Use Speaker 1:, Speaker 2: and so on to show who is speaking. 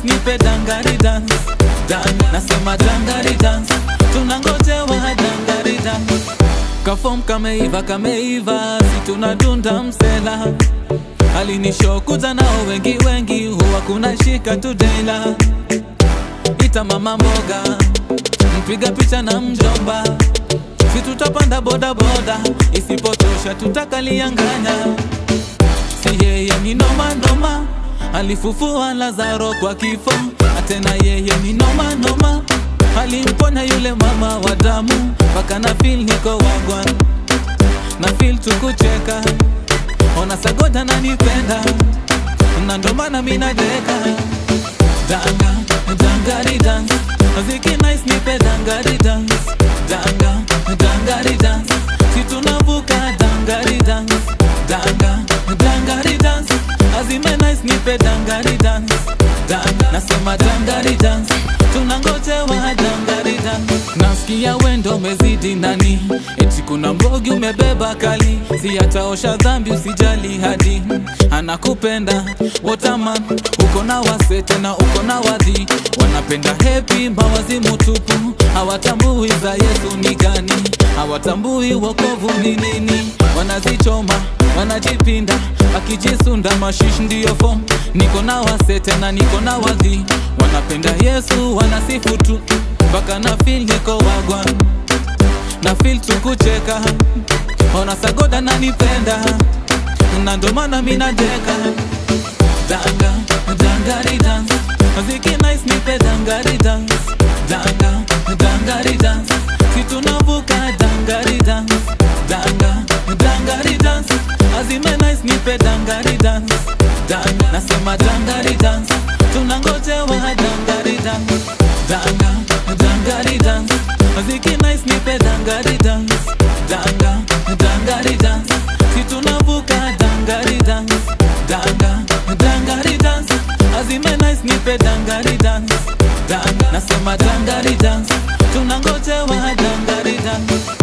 Speaker 1: nipe dangari dance dance nasema dangari dance tunangojewa dangari dance kafom kameiva kameiva si tunadunda msela alinishokuza nao wengi wengi huwa kuna shika tudela ita mama mboga mpiga picha na mjomba si tutapanda bodaboda isipotosha tutakalianganya si yeye ni noma noma alifufua lazaro kwa kifo na tena yeye ni noma noma alimponya yule mama wa damu mpaka na fil niko wagwan na fil tukucheka ona sagoda nanipenda na ndo maana minadeka danga dangari dance muziki nice nipe dangari dance danga dangari dance si tunavuka dangari dance danga dangari dance azime nice nipe dangari dance danga nasema dangari dance tunangojewa dangari dance nasikia wendo umezidi nani eti kuna mbogi umebeba kali si ataosha dhambi usijali hadi anakupenda wotaman uko na wase tena uko na wadhi wanapenda hepi mawazimu tupu hawatambui za yesu ni gani hawatambui wokovu ni nini wanazichoma wanajipinda akijisunda mashish ndiyo fom niko na wase tena niko na wadhi wanapenda yesu wanasifu tu mpaka na fil niko wagwan na fil tukucheka ona sagoda nanipenda na ndo maana minajeka danga dangari dance muziki nice nipe dangari dance danga dangari dance si tunavuka dangari dance danga dangari dance azime nice nipe dangari dance danga nasema dangari dance tunangojewa dangari dance danga dangari dance muziki nice nipe dangari dance danga dangari dance si tunavuka dangari dance danga dangari dance azime nice nipe dangari dance danga nasema dangari dance tunangojewa dangari dance